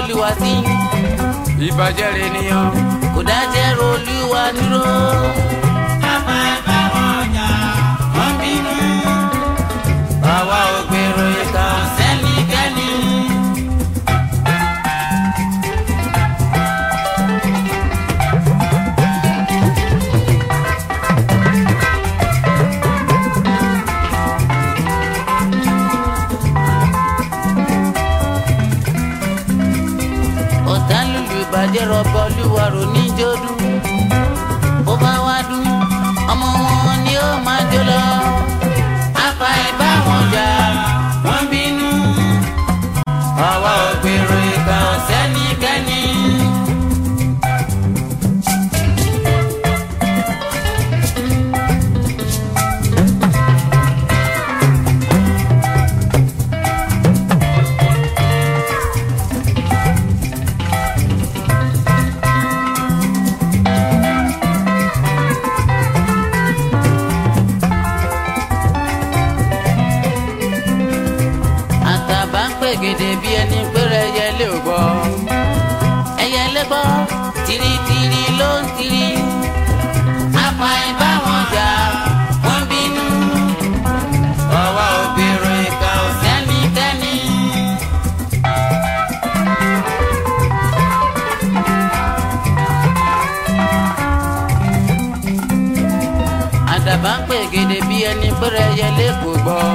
olúwa sí ìbàjẹ́ rẹ̀ nìyàn. kò dájẹ́ ro olúwa dúró. Àpá ẹ̀bá wọn jà, wọ́n bínú. àwa ò gbèrò ìkà Sẹ́nikẹ́ni. ọ̀tá lùlù ìbàjẹ́ rọ̀bọ olúwa rò níjó dún. bó bá wá dún ọmọ wọn ni ó máa jó lọ. Àpá ẹ̀bá wọn jà, wọ́n bínú. àwa ò gbèrò ìkà Sẹ́nikẹ́ni. àtàbà ń pègèdè bí ẹni péré ẹyẹlé ò gbọ́. ẹyẹlé gbọ́ tìrìtìrì ló ń tìrì. Àpá ẹ̀bá wọn jà, wọ́n bínú. àwa ò gbèrò ìkà Sẹ́nikẹ́ni. àdàbà ń pègèdè bí ẹni péré ẹyẹlé kò gbọ́.